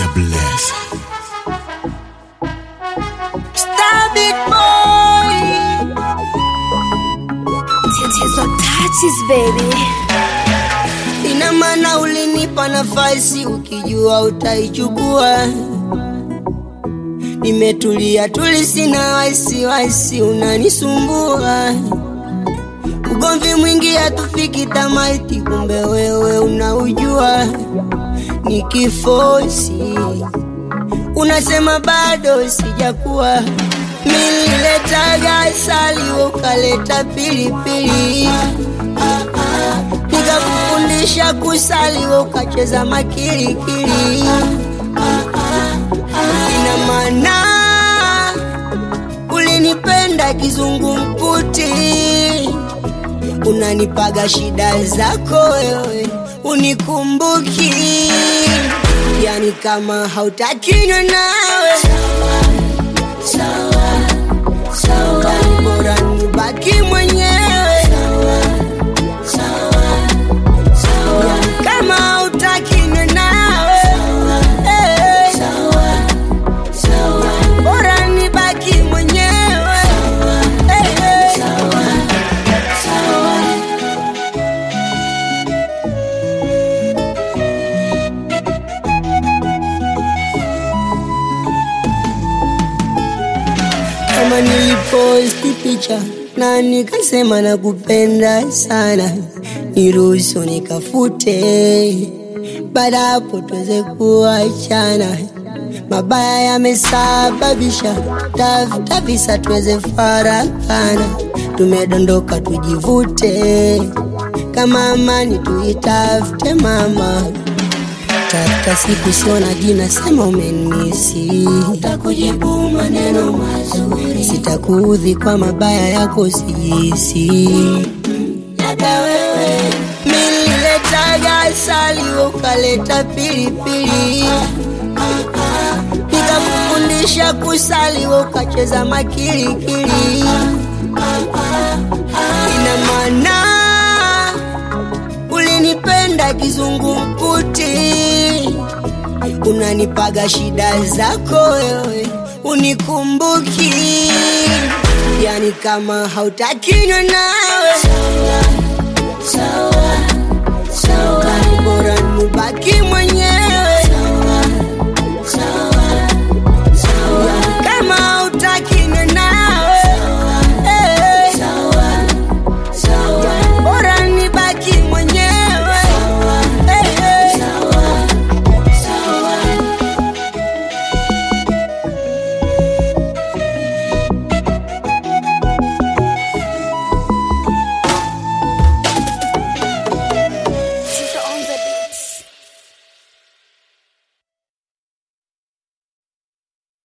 Mr. Bless. Star big boy. Tatizo touches baby. Ina maana ulinipa nafasi ukijua utaichukua. Nimetulia tuli, sina wasiwasi, unanisumbua. Ugomvi mwingi hatufiki tamati, kumbe wewe unaujua. Nikifosi unasema bado sijakuwa. Nililetaga asali ukaleta pilipili, nikakufundisha kusali ukacheza makirikiri. Ina maana ulinipenda kizungumkuti, unanipaga shida zako wewe, unikumbuki yani kama hautakinywa nawe yani bora nibaki mwenyewe yani kama hautakinywa nawe eh, yani bora nibaki mwenyewe eh, eh. kama niliposti picha na nikasema nakupenda sana, niruhusu nikafute, baada hapo tuweze kuachana. Mabaya yamesababisha tafuta visa, tuweze farakana, tumedondoka tujivute, kama amani tuitafute mama Tafuta siku sio na jina, sema umenisi, takujibu maneno mazuri, sitakuudhi kwa mabaya yako sijisi. Labda wewe nililetaga asali ukaleta pilipili, nikakufundisha kusali ukacheza makirikiri. Ina maana ulinipenda kizungumkuti, unanipaga shida zako wewe, unikumbuki yani kama hautakinywa nawe yani bora nibaki mwenyewe